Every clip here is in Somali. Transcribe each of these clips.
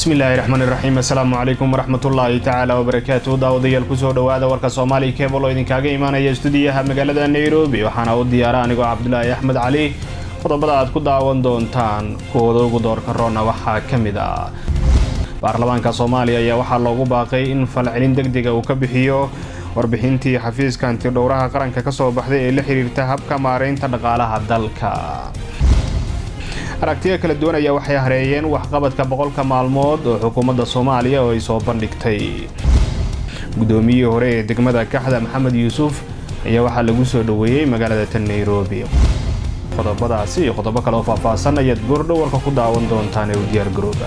bismillaahi raxmaani raxiim assalaamu calaykum waraxmatullaahi tacaala wabarakaatu daawadayaal kusoo dhowaada warka soomaali kebal oo idinkaaga imaanaya stuudiyaha magaalada nairobi waxaana u diyaara anigoo cabdulaahi axmed cali qodobada aad ku daawan doontaan kuwooda ugu doorka roona waxaa ka mid ah baarlamaanka soomaaliya ayaa waxaa loogu baaqay in falcelin deg dega uu ka bixiyo warbixintii xafiiska antidhowraha qaranka kasoo baxday ee la xiriirta habka maareynta dhaqaalaha dalka aragtiyo kala duwan ayaa waxay hareeyeen waxqabadka boqolka maalmood oo xukuumadda soomaaliya oo ay soo bandhigtay guddoomiyihii hore ee degmada kaxda maxamed yuusuf ayaa waxaa lagu soo dhoweeyey magaalada tan nairobi qodobadaasi iyo qodobo kale oo faahfaahsan ayaad goordhow warka ku daawan doontaan ee u diyaargarooba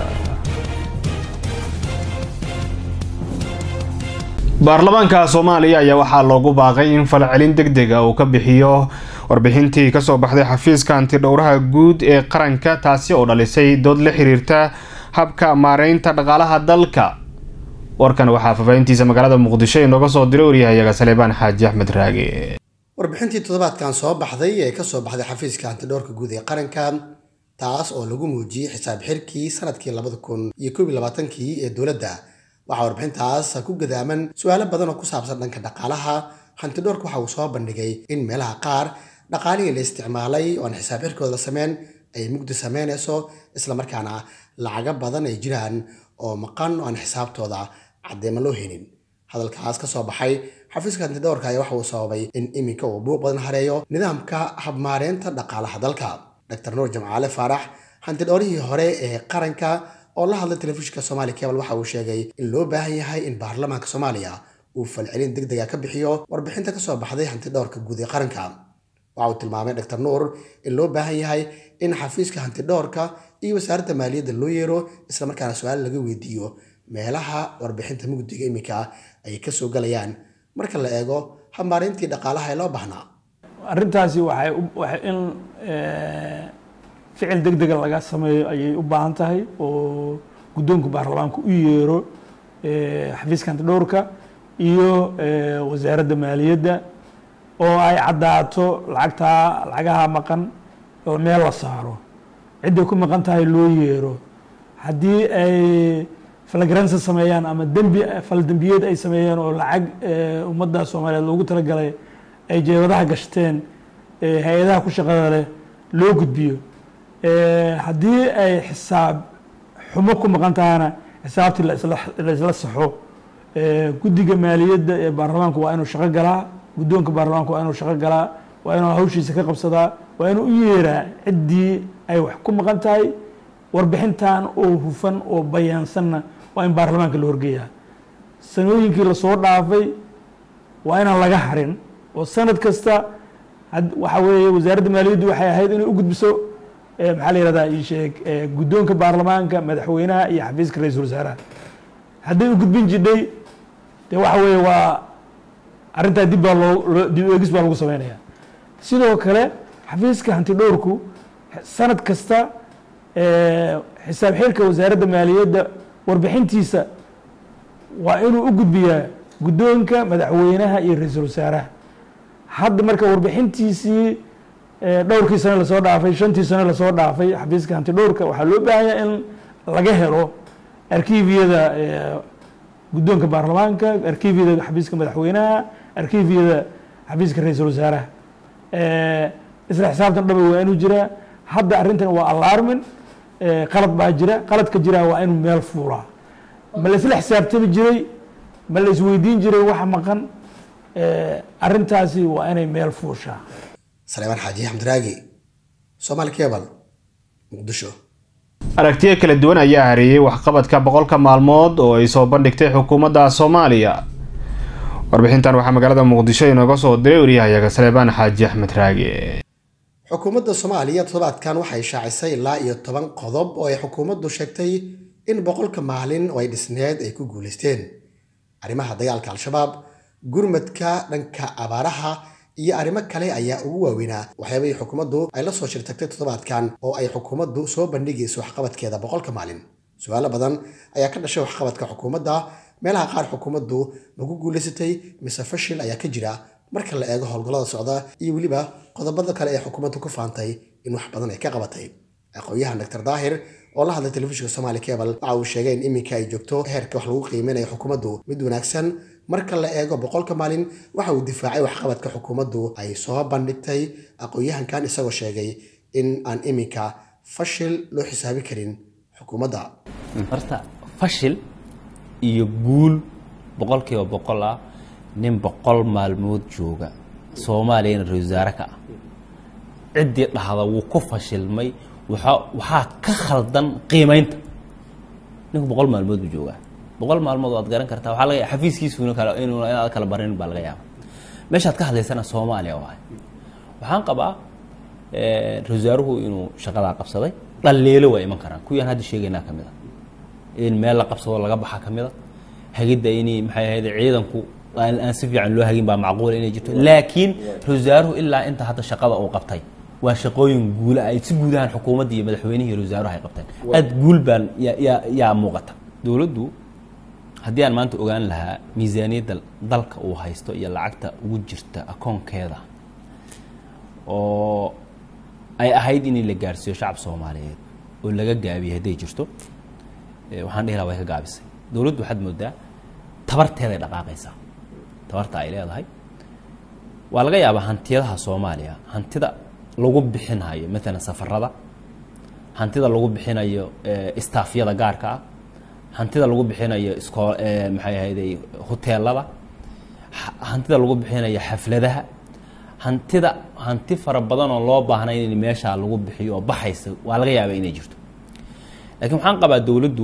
baarlamaanka soomaaliya ayaa waxaa loogu baaqay in falcelin deg dega uu ka bixiyo warbixintii kasoo baxday xafiiska antidhowraha guud ee qaranka taasi oo dhalisay dood la xiriirta habka maareynta dhaqaalaha dalka warkan waxaa faafaahintiisa magaalada muqdisho inooga soo diray waryahayaga saleebaan xaaji axmed raage warbixintii toddobaadkan soo baxday ee kasoo baxday xafiiska antidhowrka guud ee qaranka taas oo lagu muujiyey xisaab xirkii sanadkii labada kun iyo koob iyo labaatankii ee dowladda waxaa warbixintaas ku gadaaman su-aalo badan oo ku saabsan dhanka dhaqaalaha hantidhowrka waxa uu soo bandhigay in meelaha qaar dhaqaalihii la isticmaalay oo aan xisaab xirkooda la sameyn ay mugdi sameynayso islamarkaana lacaga badan ay jiraan oo maqan oo aan xisaabtooda caddeema loo helin hadalkaas ka soo baxay xafiiska hantidhowrka ayaa waxa uu sababay in iminka uu buuq badan hareeyo nidaamka habmaareynta dhaqaalaha dalka dr nuur jamcaale faarax hantidhowrihii hore ee qaranka oo la hadlay telefishinka somaali cebal waxa uu sheegay in loo baahan yahay in baarlamaanka soomaaliya uu falcelin deg dega ka bixiyo warbixinta kasoo baxday hantidhowrka guud ee qaranka waxa uu tilmaamay dr nuur in loo baahan yahay in xafiiska hantidhowrka iyo wasaaradda maaliyadda loo yeero islamarkaana su-aal laga weydiiyo meelaha warbixinta mugdiga iminka ay kasoo galayaan marka la eego habmaareyntii dhaqaalaha ee loo baahnaa arrintaasi waxay in ficil deg dega laga sameeyo ayay u baahan tahay oo guddoonka baarlamaanka u yeero xafiiska hantidhowrka iyo wasaaradda maaliyadda oo ay caddaato lacagtaa lacagaha maqan oo meel la saaro cidday ku maqan tahay loo yeero haddii ay falgaransa sameeyaan ama dembi faldembiyeed ay sameeyeen oo lacag ummadda soomaaliyeed loogu talagalay ay jeebadaha gashteen hay-adaha ku shaqada leh loo gudbiyo haddii ay xisaab xumo ku maqan tahana xisaabtii laisla saxo guddiga maaliyadda ee baarlamaanku waa inuu shaqo galaa guddoonka baarlamaanku waa inuu shaqo galaa waa inuu hawshiisa ka qabsadaa waa inuu u yeeraa ciddii ay wax ku maqan tahay warbixintan oo hufan oo bayaansanna waa in baarlamaanka la horgeeyaa sanooyinkii lasoo dhaafay waa inaan laga harin oo sanad kasta waxa weeye wasaaradda maaliyaddu waxay ahayd inay u gudbiso maxaa la yihahdaa isheeg guddoonka baarlamaanka madaxweynaha iyo xafiiska ra-iisul wasaaraha hadday u gudbin jidhay dee waxa weeye waa arrintaa dib baa loo dib eegis baa lagu sameynaya sidoo kale xafiiska hantidhowrku sanad kasta xisaab xirka wasaaradda maaliyadda warbixintiisa waa inuu u gudbiyaa guddoonka madaxweynaha iyo ra-iisul wasaaraha hadda marka warbixintiisii dhowrkii sane lasoo dhaafay shantii sane lasoo dhaafay xafiiska hantidhowrka waxaa loo baahanya in laga helo arkiifyada guddoonka baarlamaanka arkiifyada xafiiska madaxweynaha arkiifyada xafiiska ra-iisul wasaaraha isla xisaabtan dhaba waa inuu jiraa hadda arrintan waa alarmin qalad baa jira qaladka jiraa waa inuu meel fuulaa ma la isla xisaabtami jiray ma la isweydiin jiray waxa maqan arrintaasi waa inay meel fuushaa saleebaan xaaji xamdiraagi somaali cebal muqdisho aragtiyo kala duwan ayaa hareeyey waxqabadka boqolka maalmood oo ay soo bandhigtay xukuumadda soomaaliya warbixintan waxaa magaalada muqdisho inooga soo diray waryahayaga saleebaan xaaji axmed raage xukuumadda soomaaliya toddobaadkan waxay shaacisay ilaa iyo toban qodob oo ay xukuumaddu sheegtay in boqolka maalin oo ay dhisneed ay ku guulaysteen arrimaha dagaalka al-shabaab gurmadka dhanka abaaraha iyo arrimo kale ayaa ugu waaweynaa waxyaabahii xukuumaddu ay la soo shirtagtay toddobaadkan oo ay xukuumaddu soo bandhigayso waxqabadkeeda boqolka maalin su-aalo badan ayaa ka dhashay waxqabadka xukuumadda meelaha qaar xukuumaddu maku guulaysatay mise fashil ayaa ka jira marka la eego howlgallada socda iyo weliba qodobada kale ee xukuumaddu ku faantay in wax badan ay ka qabatay aqoon-yahan doctor daahir oo la hadlay telefishinka somaali cable waxa uu sheegay in iminka ay joogto heerka wax lagu qiimeynayo xukuumaddu mid wanaagsan marka la eego boqolka maalin waxa uu difaacay waxqabadka xukuumaddu ay soo bandhigtay aqoon-yahankan isagoo sheegay in aan iminka fashil loo xisaabi karin xukuumadda horta fashil iyo guul boqolkiiba boqol ah nin boqol maalmood jooga soomaaliyana ra-isul wasaare ka ah ciddii dhahda wuu ku fashilmay waxa waxaa ka khaldan qiimaynta ninku boqol maalmood buu joogaa boqol maalmood waad garan kartaa waxaa laga xafiiskiisuna kale inuu inaad kala barin baa laga yaaba meeshaad ka hadlaysana soomaaliya waay waxaan qabaa ra-isul wasaaruhu inuu shaqadaa qabsaday dhaliilo waa iman karaan kuwiyaan hadda sheegaynaa ka mid a in meel la qabsado laga baxa ka mid a hagidda in maxay ahayd ciidanku aan si fiican loo hagin baa macquula inay jirto laakiin ra-isul wasaaruhu ilaa inta hadda shaqada uu qabtay waa shaqooyin guula ay si guud ahaan xukuumadda iyo madaxweynihii ra-isul wasaaruhu ay qabteen aad guul baan yaa yaa muuqata dowladdu haddii aan maanta ogaan lahaa miisaaniyadda dalka uu haysto iyo lacagta ugu jirta akoonkeeda oo ay ahayd in la gaarsiiyo shacab soomaaliyeed oo laga gaabiyey hadday jirto waxaan dhihi laha way ka gaabisay dowladdu waxaad moodaa tabarteeday dhaqaaqaysaa tabarta ay leedahay waa laga yaabaa hantiyadaha soomaaliya hantida lagu bixinayo maalan safarada hantida lagu bixinayo staafyada gaarka ah hantida lagu bixinayo isko maxay ahayday hoteelada hantida lagu bixinayo xafladaha hantida hanti fara badan oo loo baahnay in meeshaa lagu bixiyo oo baxaysa waa laga yaabaa inay jirto laakiin waxaan qabaa dowladdu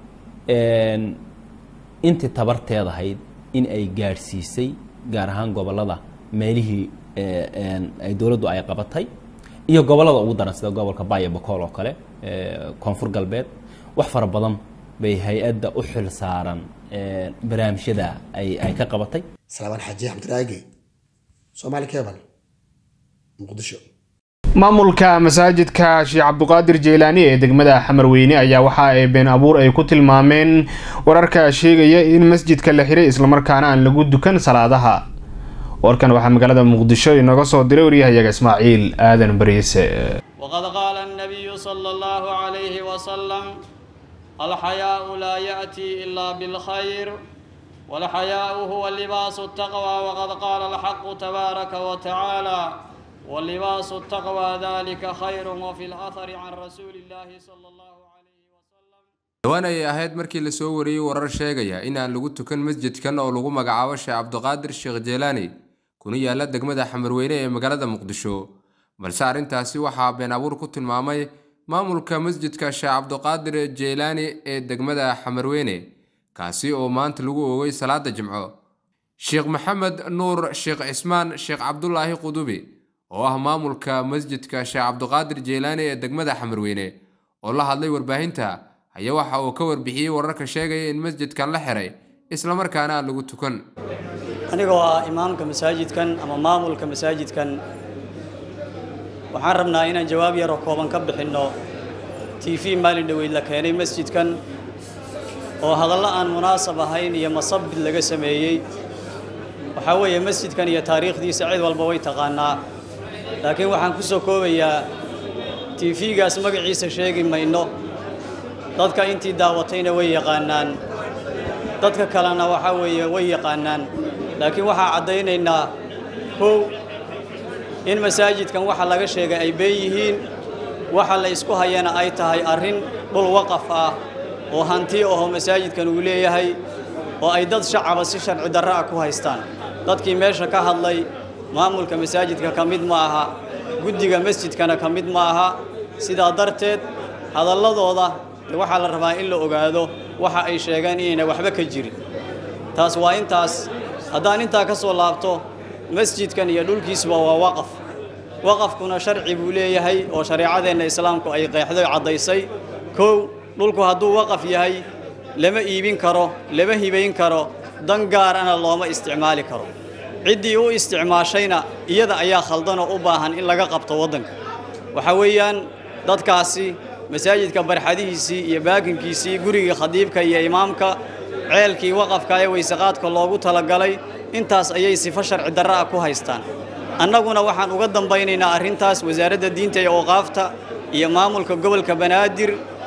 intii tabarteedahayd in ay gaadhsiisay gaar ahaan gobollada meelihii ay dowladdu ay qabatay iyo gobollada ugu daran sida gobolka bayo bakool oo kale koonfur galbeed wax fara badan bay hay-adda u xil saaran barnaamijyada ay ay ka qabatay salaamaan xaaji axmed raage soomaali cable muqdisho maamulka masaajidka sheekh cabduqaadir jeylaani ee degmada xamarweyne ayaa waxa ay been abuur ay ku tilmaameen wararka sheegaya in masjidka la xiray islamarkaana aan lagu dukan salaadaha warkan waxaa magaalada muqdisho inooga soo diray waryahayaga ismaaciil aadan bariise وقد قال النبي صلى الله عليه وسلم الحياء لا يأتي إلا بالخير والحياء هو لباس التقوى وقد قال الحق تبارك وتعالى ولباس التقوى ذلك خير وفي الأثر عن رسول الله صلى الله عليه وسلم dhawaan ayay ahayd markii lasoo wariyey warar sheegaya in aan lagu tukan masjidkan oo lagu magacaabo sheekh cabdiqaadir sheekh jeelaani kuna yaala degmada xamarweyne ee magaalada muqdisho balse arrintaasi waxaa been abuur ku tilmaamay maamulka masjidka sheekh cabdiqaadir jeylaani ee degmada xamarweyne kaasi oo maanta lagu oogay salaada jimco sheekh maxamed nuur sheekh cismaan sheekh cabdulaahi qudubi oo ah maamulka masjidka sheekh cabdiqaadir jeylaani ee degmada xamarweyne oo la hadlay warbaahinta ayaa waxa uu ka warbixiyey wararka sheegaya in masjidkan la xiray islamarkaana aan lagu tukan anigoo ah imaamka masaajidkan ama maamulka masaajidkan waxaan rabnaa inaan jawaab yaroo kooban ka bixinno t v maalin dhoweyd la keenay masjidkan oo hadallo aan munaasab ahayn iyo masabid laga sameeyey waxaa weeye masjidkan iyo taariikhdiisa cid walba way taqaanaa laakiin waxaan ku soo koobayaa t v-gaas magaciisa sheegi mayno dadka intii daawatayna way yaqaanaan dadka kalena waxaa weeye way yaqaanaan laakiin waxaa caddaynaynaa kow in masaajidkan waxa laga sheegay ay been yihiin waxa la isku hayana ay tahay arrin dhul waqaf ah oo hanti ahoo masaajidkan uu leeyahay oo ay dad shacaba si sharci darro ah ku haystaan dadkii meesha ka hadlay maamulka masaajidka ka mid ma aha guddiga masjidkana ka mid ma aha sidaa darteed hadalladooda de waxaa la rabaa in la ogaado waxa ay sheegeen inayna waxba ka jirin taas waa intaas haddaan intaa ka soo laabto masjidkan iyo dhulkiisuba waa waqaf waqafkuna sharci buu leeyahay oo shareecadeenna islaamku ay qeexday caddaysay kow dhulku hadduu waqaf yahay lama iibin karo lama hibayn karo dan gaarana looma isticmaali karo ciddii u isticmaashayna iyada ayaa khaldanoo u baahan in laga qabto waddanka waxa weeyaan dadkaasi masaajidka barxadihiisii iyo baakinkiisii gurigii khadiibka iyo imaamka ceelkii waqafka ee weysaqaadka loogu talagalay intaas ayay sifo sharci darro ah ku haystaan annaguna waxaan uga dambaynaynaa arrintaas wasaaradda diinta iyo awqaafta iyo maamulka gobolka banaadir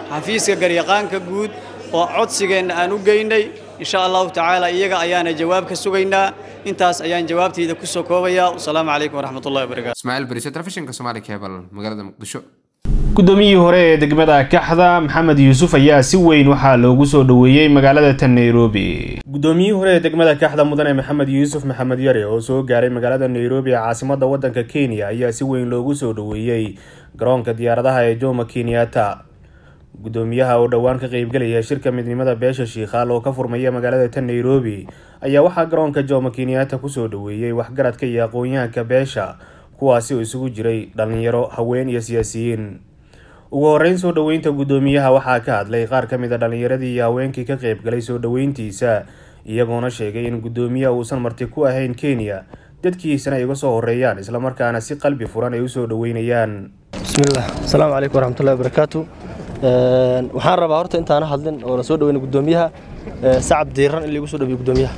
xafiiska garyaqaanka guud oo codsigeenna aan u geynay insha allahu tacaala iyaga ayaana jawaab ka sugaynaa intaas ayaan jawaabtayda ku soo koobayaa wasalaamu calaykum waraxmat ullahi wabarakatu ismaaciil barise telefishinka soomaali cable magaalada muqdisho guddoomiyihii hore ee degmada kaxda maxamed yuusuf ayaa si weyn waxaa loogu soo dhoweeyey magaalada tan nairobi guddoomiyihii hore ee degmada kaxda mudane maxamed yuusuf maxamed yare oo soo gaaray magaalada nairobi ee caasimada wadanka kenya ayaa si weyn loogu soo dhoweeyey garoonka diyaaradaha ee jomo kenyatta guddoomiyaha oo dhowaan ka qeybgelaya shirka midnimada beesha shiikhaal oo ka furmaya magaalada tan nairobi ayaa waxaa garoonka jomo kenyatta kusoo dhoweeyey waxgaradka iyo aqoon-yahanka beesha kuwaasi oo isugu jiray dhalinyaro haween iyo siyaasiyiin ugu horeyn soo dhoweynta guddoomiyaha waxaa ka hadlay qaar ka mid a dhalinyaradii iyo haweenkii ka qeybgalay soo dhoweyntiisa iyagoona sheegay in guddoomiyaha uusan marti ku ahayn kenya dadkiisana ay uga soo horeeyaan islamarkaana si qalbi furan ay usoo dhoweynayaan bismillaah asalaamu calaykum waraxmatullahi wabarakaatu waxaan rabaa horta intaana hadlin oo la soo dhaweyna guddoomiyaha sacab diiran in lagu soo dhawiyo guddoomiyaha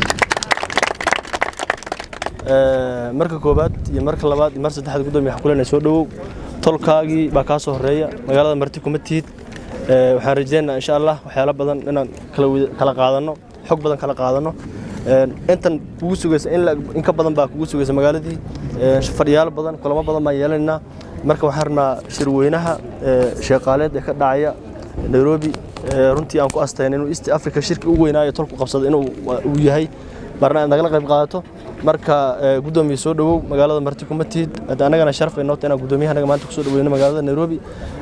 marka koobaad iyo marka labaad iyo mar saddexaad guddoomiya waxaan kuleenahay soo dhawow tolkaagii baa kaa soo horeeya magaalada marti kuma tihid waxaan rajeynayaa insha allah waxyaalo badan inaan kala qaadanno xog badan kala qaadanno intan kugu sugaysa in ka badan baa kugu sugaysa magaaladii fadhiyaalo badan kulamo badan baan yeelanaynaa marka waxaan rabnaa shirweynaha sheeqaaleed ee ka dhacaya nairobi runtii aan ku astayn inuu east africa shirki ugu weynaayo tolku qabsada inuu uu yahay marna aad nagala qayb qaadato marka guddoomiye soo dhawow magaalada marti kuma tihid annagana sharaf ay noota inaan guddoomiyaha naga maanta kusoo dhaweyno magaalada nairobi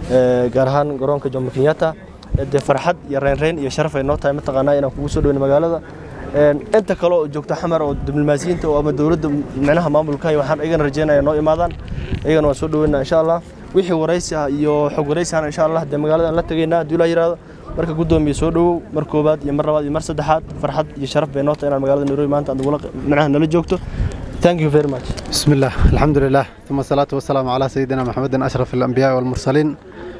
gaar ahaan garoonka jomo kenyatta dee farxad iyo reynreyn iyo sharaf ay noo tahay mataqaanaa inaan kugu soo dhaweyno magaalada inta kale oo joogta xamar oo diblomaasiyiinta oo ama dowladda micnaha maamulka waxaan igana rajeynaya noo imaadaan iyagana waan soo dhaweynaa insha allah wixii waraysi ah iyo xog waraysi ahna insha allah dee magaalada aan la tegaynaa haddii laa yiraahdo marka guddoomiye soo dhawow mar koobaad iyo mar labaad iyo mar saddexaad farxad iyo sharaf bay noo tahay inaan magaalada nairobi maanta aad nagula micnaha nala joogto thank you very much بسم الله الحمد لله ثم الصلاة والسلام على سيدنا محمد أشرف الأنبياء والمرسلين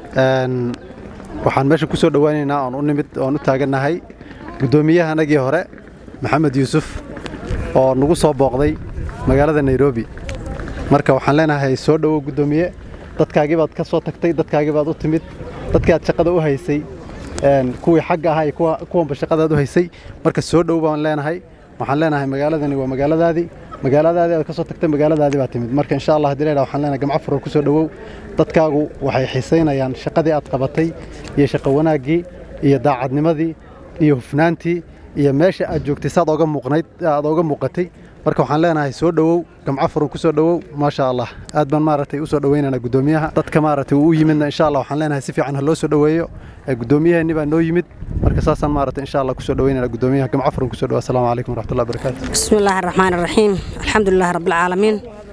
Een, waxaan meesha ku soo dhowaaneynaa oon u nimid oon u taagannahay guddoomiyaha anagii hore maxamed yuusuf oo nagu soo booqday magaalada nairobi marka waxaan leenahay soo dhowow guddoomiye dadkaagii baad ka soo tagtay dadkaagii baad u timid dadkii aad shaqada u haysay een, kuwii xagga ahaa iyo kuwa- kuwanba shaqadaad u haysay marka soo dhow baan leenahay waxaan leenahay magaaladani waa magaaladaadii magaaladaadii aad ka soo tagtay magaaladaadii baad timid marka insha allah haddii la yidhaha waxaan leenahay gamco furo ku soo dhowow dadkaagu waxay xiisaynayaan shaqadii aad qabatay iyo shaqo wanaaggii iyo daacadnimadii iyo hufnaantii iyo meesha aad joogtay saad ooga muuqnayd aad ooga muuqatay marka waxaan leenahay soo dhowow gamco furan ku soo dhowow maasha allah aad baan maaragtay u soo dhoweynaynaa guddoomiyaha dadka maaragtay uu u yimidna insha allah waxaan leenahay si fiican ha loo soo dhoweeyo ee guddoomiyaheennii baa noo yimid marka saasaan maaragtay insha allah ku soo dhoweynaynaa guddoomiyaha gamco furan ku soo dhowow asalaamu calaykum waraxmatullahi wabarakaatu بسم الله الرحمن الرحيم الحمد لله رب العالمين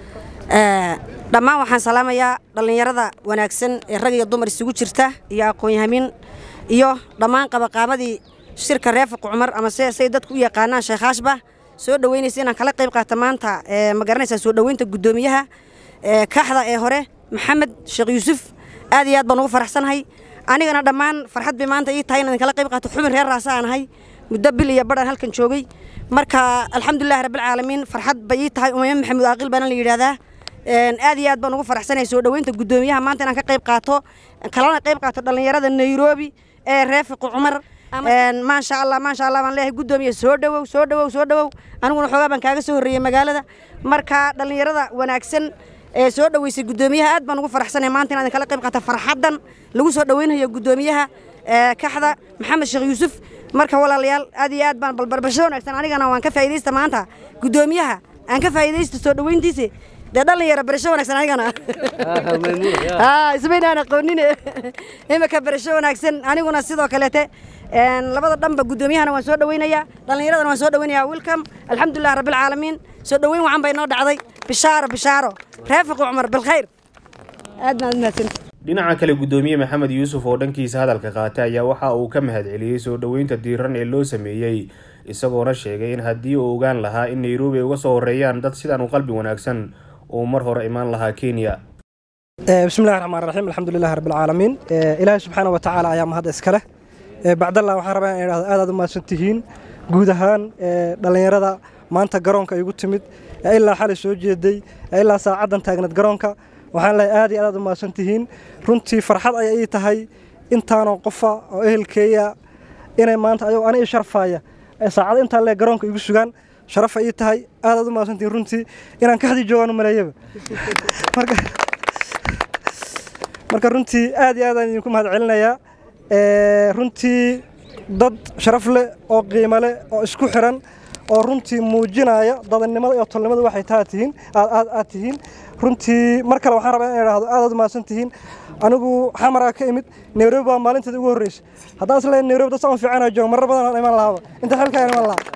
آه، dhammaan waxaan salaamayaa dhallinyarada wanaagsan ee rag iyo dumar isugu jirta iyo aqoon-yahamin iyo dhammaan qabaqaabadii shirka reefaq cumar ama se say dadku u yaqaanaan sheekhaashba soo dhoweynaysa inaan kala qayb qaata maanta ee, ma garanaysaa soo dhoweynta guddoomiyaha ee, kaaxda ee hore maxamed sheekh yuusuf aad iyo aad baan ugu faraxsanahay anigana dhammaan farxad bay maanta ii tahay inaan kala qayb qaato xubin reer raasa aan ahay muddo bil iyo badhan halkan joogay marka alxamdulilahi rabbilcaalamiin farxad bay ii tahay umayma maxamuud aaqil baana la yidhaahdaa Een, aad iyo aad baan ugu faraxsanahay soo dhoweynta guddoomiyaha maanta inaan ka qayb qaato kalana qayb qaato dhallinyarada nairobi ee reefiqu cumar Een, maasha allah maasha allah baan leeyahay guddoomiye soo dhowow soo dhowow soo dhowow aniguna xoogaa baan kaaga soo horreeyey magaalada marka dhallinyarada wanaagsan ee soo dhoweysay guddoomiyaha aad baan ugu faraxsanahay maanta inaan kala qayb qaato farxaddan lagu soo dhoweynayo guddoomiyaha ee kaxda maxamed sheekh yuusuf marka walaalayaal aad iyo aad baan balbarbasho wanaagsan anigana waan ka faa'iidaysta maanta guddoomiyaha aan ka faa'iidaysto soo dhoweyntiisa dee dhalinyaro barasho wanaagsan anigana haa ismaynaan aqoonin imika barasho wanaagsan aniguna sidoo kaleete een, labada dhanba guddoomiyahana waan soo dhoweynayaa dhallinyaradana waan soo dhoweynayaa welcome alxamdulilah rabbilcaalamiin soo dhoweyn wacan bay noo dhacday bishaaro bishaaro raafiq cumar bilkhayr aad baan mahadsan dhinaca kale guddoomiye maxamed yuusuf oo dhankiisa hadalka qaatay ayaa waxa uu ka mahadceliyey soo dhoweynta diiran ee loo sameeyey isagoona sheegay in haddii uu ogaan lahaa in nairobi ay uga soo horeeyaan dad sidaan u qalbi wanaagsan uu mar hore imaan lahaa kenya Eh, بسم الله الرحمن الرحيم الحمد لله رب العالمين Eh, إلهي سبحانه وتعالى ayaa mahad iskale Eh, bacdallah waxaan rabaa inaan idhaahdo aad aad u mahadsan tihiin guud ahaan eh, dhallinyarada maanta garoonka igu timid ee ilaa xalay soo jeeday ee ilaa saacaddan taagneed garoonka waxaan leeyahay aad iyo aad aad u mahadsan tihiin runtii farxad ayay ii tahay intaanoo qofa oo ehelkeeya inay maanta ayagoo ani i sharfaaya ay saacada intaa lee garoonka igu sugaan sharafa ii tahay aadaad u mahadsantihin runtii inaan kaxdii joogaan u maleeyaba marka marka runtii aad iyo aad aan idinku mahad celinayaa runtii dad sharaf leh oo qiimo leh oo isku xiran oo runtii muujinaya dadannimada iyo tolnimada waxay taa tihiin aad aad tihiin runtii mar kale waxaan rabaa in idhaahdo aad aad u mahadsan tihiin anigu xamaraa ka imid nairobi baa maalinteeda ugu horreysay haddaan isleeyahay nairobi dad saan fiicana joogo marar badan aan iman lahaaba inta xilkaa iman lahaa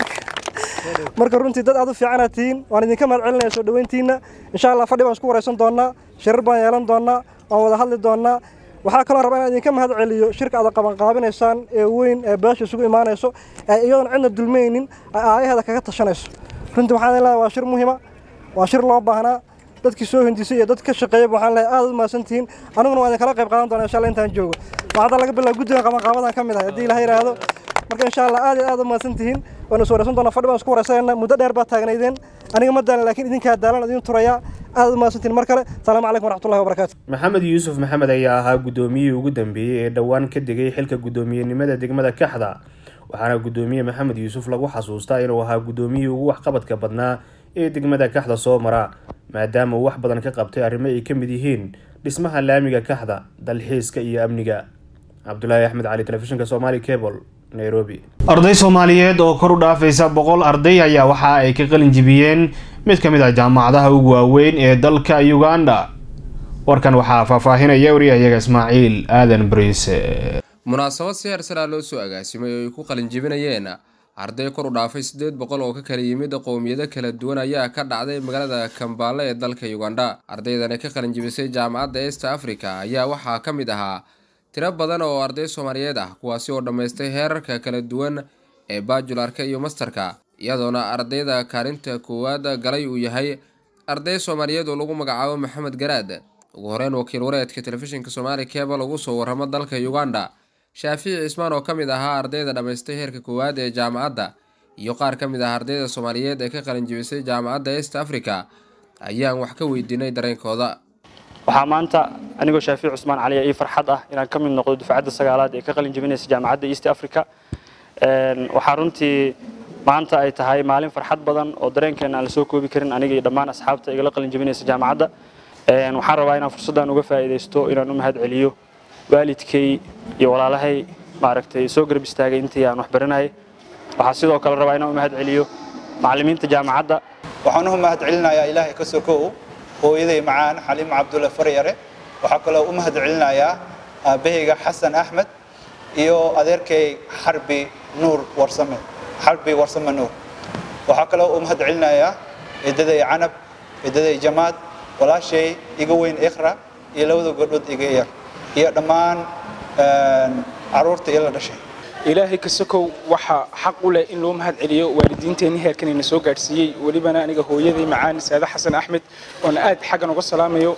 marka runtii dad aad u fiicana tihiin waan idinka mahad celinaya soo dhoweyntiina insha allah fadhi baan isku waraysan doonaa shirar baan yeelan doonaa waan wada hadli doonaa waxaa kaloo rabaa inaan idinka mahad celiyo shirka aad qabanqaabinaysaan ee weyn ee beesha isugu imaanayso ee iyadoon cidna dulmaynin ay aayaheeda kaga tashanayso runtii waxaan leeyahay waa shir muhima waa shir loo baahnaa dadkii soo hindisay iyo dad ka shaqeeyaba waxaan leeyahay aad u mahadsantihiin aniguna waan idinkala qayb qaadan doonaa insha allah intaan joogo waxaa laga bilaabo guddiga qabanqaabadan ka mid ahay haddii ilaha yidhaahdo marka insha allah aad iyo aad u mahadsantihiin waan is waraysan doonaa fadhi baan isku waraysanayna muddo dheer baa taagnaydeen aniga ma daalan laakiin idinkaa daalan idin turayaa aad u mahadsantihiin mar kale salaamu calaykum waraxmatullahi wabarakaatu maxamed yuusuf maxamed ayaa ahaa guddoomiyihii ugu dambeeyey ee dhowaan ka degay xilka guddoomiyenimada degmada kaxda waxaana guddoomiye maxamed yuusuf lagu xasuustaa inuu ahaa guddoomiyihii ugu waxqabadka badnaa ee degmada kaxda soo mara maadaama uu wax badan ka qabtay arrimo ay ka mid yihiin dhismaha laamiga kaxda dalxiiska iyo amniga cabdulaahi axmed cali telefishinka somali cable nairobi arday soomaaliyeed oo kor u dhaafaysa boqol arday ayaa waxa ay ka qalin jibiyeen mid ka mid ah jaamacadaha ugu waaweyn ee dalka uganda warkan waxaa faahfaahinaya wariyahayaga ismaaciil aadan bariise munaasabad si heersaraa loo soo agaasimay oo ay ku qalin jibinayeen arday kor u dhaafay siddeed boqol oo ka kala yimid qowmiyado kala duwan ayaa ka dhacday magaalada kambaale ee dalka uganda ardaydani ka qalin jibisay jaamacadda east africa ayaa waxaa ka mid ahaa tiro badan oo arday soomaaliyeed ah kuwaasi oo dhammaystay heerarka kala duwan ee baajularka iyo mastarka iyadoona ardayda kaalinta koowaad galay uu yahay arday soomaaliyeed oo lagu magacaabo maxamed garaad ugu horeyn wakiil wareedka telefishinka somaali cable ugu soo waramo dalka uganda shaafici cismaan oo ka mid ahaa ardayda dhammaystay heerka koowaad ee jaamacadda iyo qaar ka mid ah ardayda soomaaliyeed ee ka qalin jibisay jaamacadda east africa ayaan wax ka weydiinay dareenkooda waxaa maanta anigoo shaafici cusmaan caliya ii farxad ah inaan ka mid noqdo dufcadda sagaalaad ee ka qalin jibinaysa jaamacadda east africa waxaa runtii maanta ay tahay maalin farxad badan oo dareenkeena aan lasoo koobi karin aniga iyo dhammaan asxaabta igala qalin jibinaysa jaamacadda waxaan rabaa inaan fursaddan uga faa'iidaysto inaan u mahad celiyo waalidkay iyo walaalahay maaragtay soo garab istaagay intii aan wax baranayay waxaa sidoo kale rabaa inaan u mahad celiyo macallimiinta jaamacadda waxaan u mahad celinayaa ilaahay ka sokow hooyaday macaan xaliimo cabdulle faryare waxaa kaloo u mahad celinayaa aabahayga xasan axmed iyo adeerkay xarbi nuur warsame xarbi warsame nuur waxaa kaloo u mahad celinayaa eedaday canab eedaday jamaad walaashay iga weyn ikhra iyo labada gabdhood iga yar iyo dhammaan caruurta ila dhashay ilaahay ka sokow waxaa xaq u leh in loo mahad celiyo waalidiinteenni heerkanayna soo gaadhsiiyey welibana aniga hooyaday macaan saade xasan axmed oona aad xaggan uga salaamayo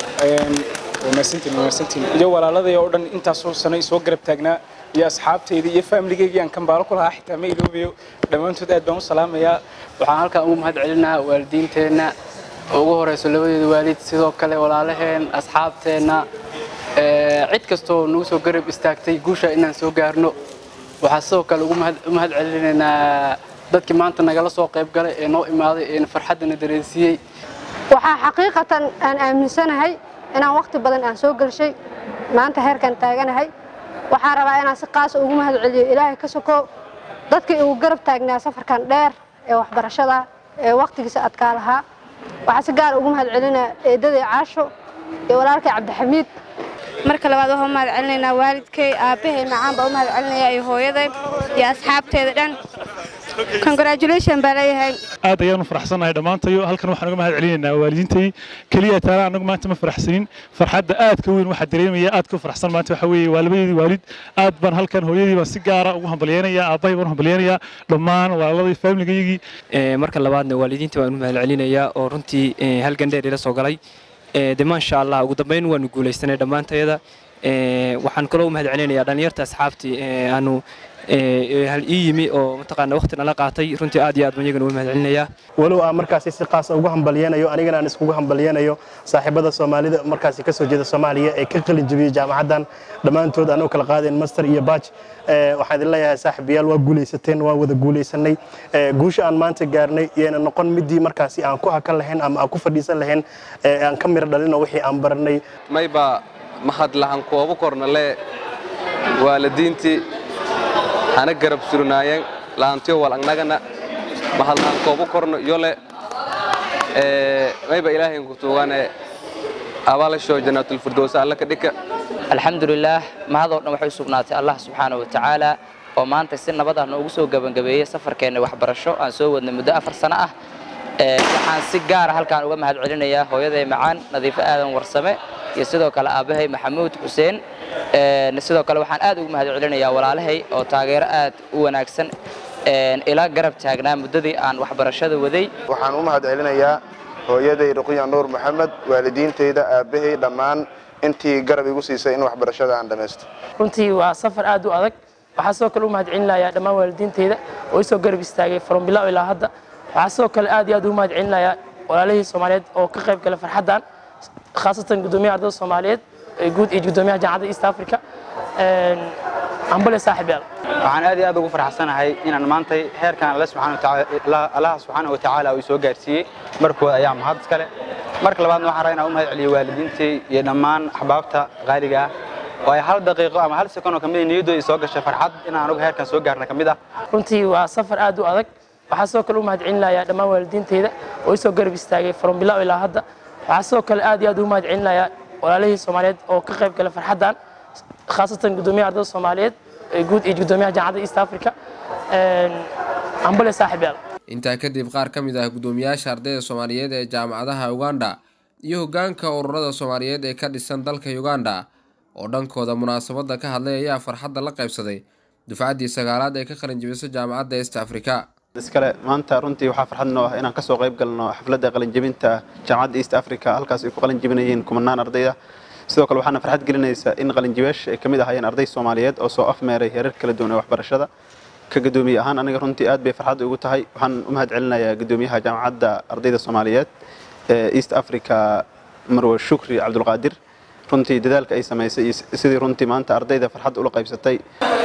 iyo walaaladay oo dhan intaasoo sano soo garab taagnaa iyo asxaabtayda iyo faamiligeyga aan kambaalo ku lahaa xitaa ma iloobayo dhammaantood aad baan u salaamayaa waxaan halkan ugu mahad celinaa waalidiinteenna ugu horeyso labadeeda waalid sidoo kale walaalaheen asxaabteenna cid kastoo nagu soo garab istaagtay guusha inaan soo gaarno waxaa sidoo kale ugu mahad celinaynaa dadkii maanta nagala soo qayb galay ee noo imaaday ee farxaddana dareensiiyey waxaa xaqiiqatan aan aaminsanahay inaan wakhti badan aan soo gelshay maanta heerkan taaganahay waxaan rabaa inaan si qaasa ugu mahad celiyo ilaahay ka soko dadkii ugu garab taagnaa safarkan dheer ee waxbarashada ee wakhtigiisa adkaa lahaa waxaa si gaar ugu mahad celinaa eedaday caasho iyo walaalkay cabdixamiid marka labaad waxaan u mahad celinaynaa waalidkay aabbahay macaan baa u mahad celinaya iyo hooyaday iyo asxaabteeda dhan congratulation baa leeyahay aad ayaanu faraxsanahay dhammaantayo halkan waxaan uga mahad celinaynaa waalidiintay keliya taala anagu maanta ma faraxsanin farxadda aad ka weyn waxaa dareemaya aad ka faraxsan maanta waxa weeye waa labadeedii waalid aad baan halkan hooyadii baan si gaara ugu hambalyeenaya aabbahay baan u hambalyeenaya dhammaan walaaladii faamiligayagii marka labaadna waalidiinta waan u mahad celinayaa oo runtii halgan dheer ila soo galay de maasha allah ugu dambeyn waanu guulaysanay dhammaantayada waxaan kaloo u mahad celinayaa dhallinyarta asxaabtii aanu hal ii yimi oo mataqaana waqti nala qaatay runtii aad iyo aad baan iyagana uga mahadcelinayaa walow aan markaasi si qaas ugu hambalyeenayo anigana aan iskugu hambalyeenayo saaxiibada soomaalida markaasi kasoo jeeda soomaaliya ee ka qalin jebiyey jaamacaddan dhammaantood aan u kala qaadeen master iyo baaj waxaan idin leeyahay saaxiibayaal waa guulaysateen waa wada guulaysanay guusha aan maanta gaarnay iyayna noqon midii markaasi aan ku hakan lahayn ama aan ku fadhiisan lahayn aan ka miro dhalino wixii aan baranay mayba mahad lahan koobu kornale waalidiintii hana garab surnaayeen laantiyo wal annagana mahad lahan koobu korno yole mayba ilaahayn ku tuugane abaalashoo jannaatulfirdowsa alla ka dhika alxamdulilaah mahadoo dhan waxay u sugnaatay allah subxaana wa tacaala oo maanta si nabad ah noogu soo gebangabeeyey safarkeenna waxbarasho aan soo wadnay muddo afar sano ah waxaan si gaara halkaan uga mahad celinayaa hooyaday macaan nadiifo aadan warsame iyo sidoo kale aabbahay maxamuud xuseen sidoo kale waxaan aad ugu mahad celinayaa walaalahay oo taageero aad u wanaagsan ilaa garab taagnaa muddadii aan waxbarashada waday waxaan u mahad celinayaa hooyaday ruqya nuur maxamed waalidiintayda aabbahay dhammaan intii garab igu siisay in waxbarashada aan dhammaysto runtii waa safar aad u adag waxaa sidoo kale u mahad celinayaa dhammaan waalidiintayda oo isoo garab istaagay from bilow ilaa hadda waxaa sidoo kale aad iyo aad ugu mahad celinayaa walaalihii soomaaliyeed oo ka qayb gala farxaddan khaasatan guddoomiyaha ardada soomaaliyeed ee guud iyo guddoomiyaha jaamacadda east africa ambale saaxib yaal waxaan aad iyo aad ugu farxsanahay inaan maantay heerkan alle subxaana watacaala allaha subxaana wa tacaala uu soo gaarsiiyey markooda ayaa mahad iskale marka labaadna waxaan rabaa inaan u mahad celiyo waalidiintii iyo dhammaan axbaabta qaaliga ah oo ay hal daqiiqo ama hal sekond oo ka mid niyaddooda soo gashay farxad inaan anugu heerkan soo gaarna ka mid ah runtii waa safar aad u adag waxaa sidoo kale u mahad celinayaa dhammaan waalidiintayda oo isoo garab istaagay from bilow ilaa hadda waxaa sidoo kale aad iyo aad ugu mahad celinayaa walaalihii soomaaliyeed oo ka qayb gala farxaddan khaasatan guddoomiyaha ardada soomaaliyeed ee guud iyo guddoomiyaha jaamacadda east africa ambale saaxib yaal intaa kadib qaar ka mid ah guddoomiyaasha ardayda soomaaliyeed ee jaamacadaha uganda iyo hoggaanka ururada soomaaliyeed ee ka dhisan dalka uganda oo dhankooda munaasabadda ka hadlay ayaa farxadda la qaybsaday dufcaddii sagaalaad ee ka qalin jebisa jaamacadda east africa iskale maanta runtii waxaa farxad noo ah inaan kasoo qayb galno xafladda qalinjebinta jaamacadda east africa halkaas ay ku qalin jebinayeen kumanaan ardayda sidoo kale waxaana farxad gelinaysa in qalinjibeyaasha ay ka mid ahaayeen arday soomaaliyeed oo soo afmeeray heerar kala duwan ee waxbarashada ka gadoomiye ahaan aniga runtii aad bay farxad ugu tahay waxaan u mahad celinayaa gadoomiyaha jaamacadda ardayda soomaaliyeed ee east africa marwe shukri cabdulqaadir runtii dadaalka ay samaysay iyo sidii runtii maanta ardayda farxad ula qaybsatay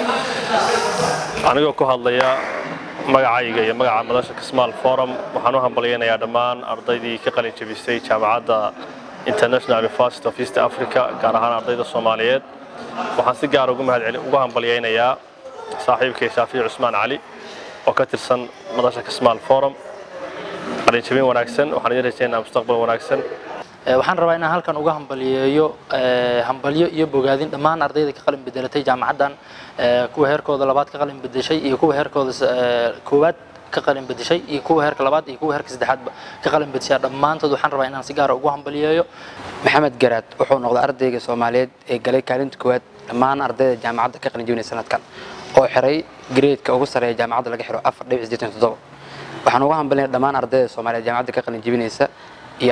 anigoo ku hadlaya magacayga iyo magaca madasha kismaal forum waxaan u hambalyaynayaa dhammaan ardaydii ka qalin jebisay jaamacadda international university of east africa gaar ahaan ardayda soomaaliyeed waxaan si gaar ugu hambalyaynayaa saaxiibkay shaafici cusmaan cali oo ka tirsan madasha kismaal forum qalinjabin wanaagsan waxaan idin rajaynaa mustaqbal wanaagsan waxaan rabaa inaan halkan uga hambaliyeeyo hambalyo iyo bogaadin dhammaan ardayda ka qalin bedelatay jaamacaddan kuwa heerkooda labaad ka qalin bedeshay iyo kuwa heerkooda koowaad ka qalin bedeshay iyo kuwa heerka labaad iyo kuwa heerka saddexaadba ka qalin bedeshay dhammaantood waxaan rabaa inaan si gaara ugu hambaliyeeyo maxamed garaad wuxuu noqday ardayga soomaaliyeed ee galay kaalinta koowaad dhammaan ardayda jaamacadda ka qalin jebinaya sanadkan oo xiray gradeeka ugu sareeya jaamacadda laga xiro afar dhibic siddeetan toddoba waxaan uga hambalinaya dhammaan ardayda soomaaliyeed jaamacadda ka qalin jebinaysa iyo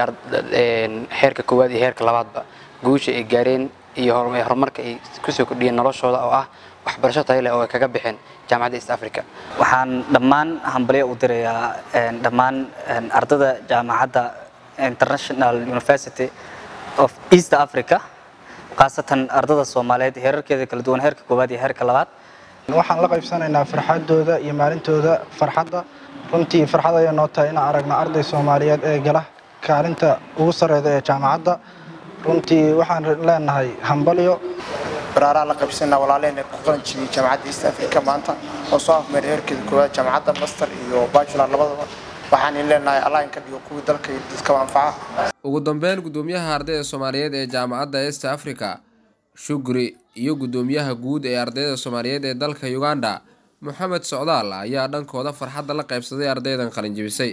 heerka koowaad iyo heerka labaadba guusha ay gaareen iyo horumarka ay kusoo kordhiyeen noloshooda oo ah waxbarasho tayo leh oo ay kaga baxeen jaamacadda east africa waxaan dhammaan hambalyo u dirayaa dhammaan ardada jaamacadda international university of east africa khaasatan ardada soomaaliyeed heerarkeeda kala duwan heerka koowaad iyo heerka labaad waxaan la qaybsanaynaa farxadooda iyo maalintooda farxadda runtii farxad ayay noo tahay inaan aragna arday soomaaliyeed ee gala kaalinta ugu sareyda ee jaamacadda runtii waxaan leenahay hambalyo baraaraa la qaybsanaa walaaleheen ee ku qalan jibiyey jaamacadda east africa maanta oo soo afmeeray heerkeeda koowaad jaamacadda master iyo bachelor labadaba waxaan in leenahay allah in ka dhigo kuwii dalka iyo dadkaba anfaca ugu dambeyn guddoomiyaha ardayda soomaaliyeed ee jaamacadda east africa shugri iyo guddoomiyaha guud ee ardayda soomaaliyeed ee dalka uganda moxamed socdaal ayaa dhankooda farxadda la qaybsaday ardaydan qalinjibisay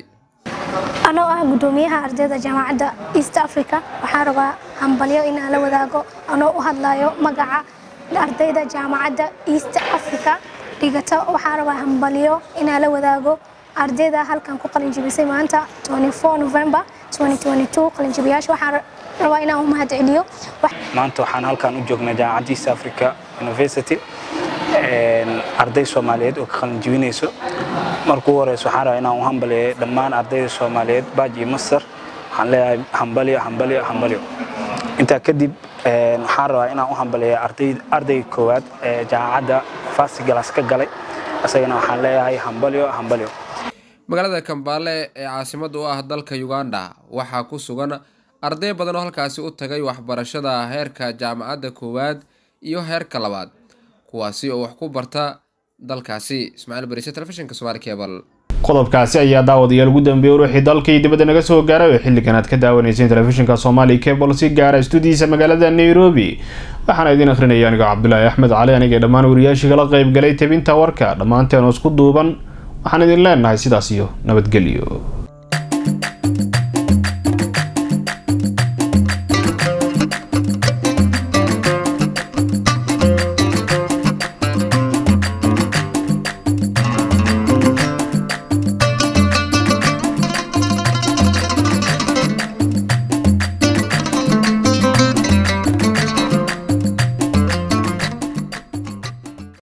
anoo ah guddoomiyaha ardayda jaamacadda east africa waxaan rabaa hambalyo inaan la wadaago anoo u hadlayo magaca ardayda jaamacadda east africa dhigata waxaan rabaa hambalyo inaan la wadaago ardayda halkan ku qalinjibisay maanta 24 november 2022 qalinjibiyaasha waxaan rabaa inaan u mahad celiyo maanta waxaan halkan u joognaa jaamacadda east africa university arday soomaaliyeed oo ka qalin jibinayso marka ugu horeysa waxaan rabaa inaan u hambaliyo dhammaan ardayda soomaaliyeed baaj iyo master waxaan leeyahay hambalyo hambalyo hambalyo intaa kadib waxaan rabaa inaan u hambaliyo ardayga koowaad ee jaamacadda fasigalas ka galay isagana waxaan leeyahay hambalyo hambalyo magaalada kambaale ee caasimada u ah dalka uganda waxaa ku sugan arday badan oo halkaasi u tagay waxbarashada heerka jaamacadda koowaad iyo heerka labaad kuwaasi oo wax ku barta dalkaasi ismaaciil barise telefishinka somaali cebal qodobkaasi ayaa daawadayaal ugu dambeeyey ruuxii dalkii dibadda naga soo gaaray oo xilligan aad ka daawanayseen telefishinka soomaali cebal si gaara stuudiyiisa magaalada nairobi waxaana idiin akhrinaya anigo cabdulaahi axmed cali aniga dhammaan wariyaashii kala qayb galay tebinta warka dhammaanteen oo isku duuban waxaan idin leenahay sidaas iyo nabadgelyo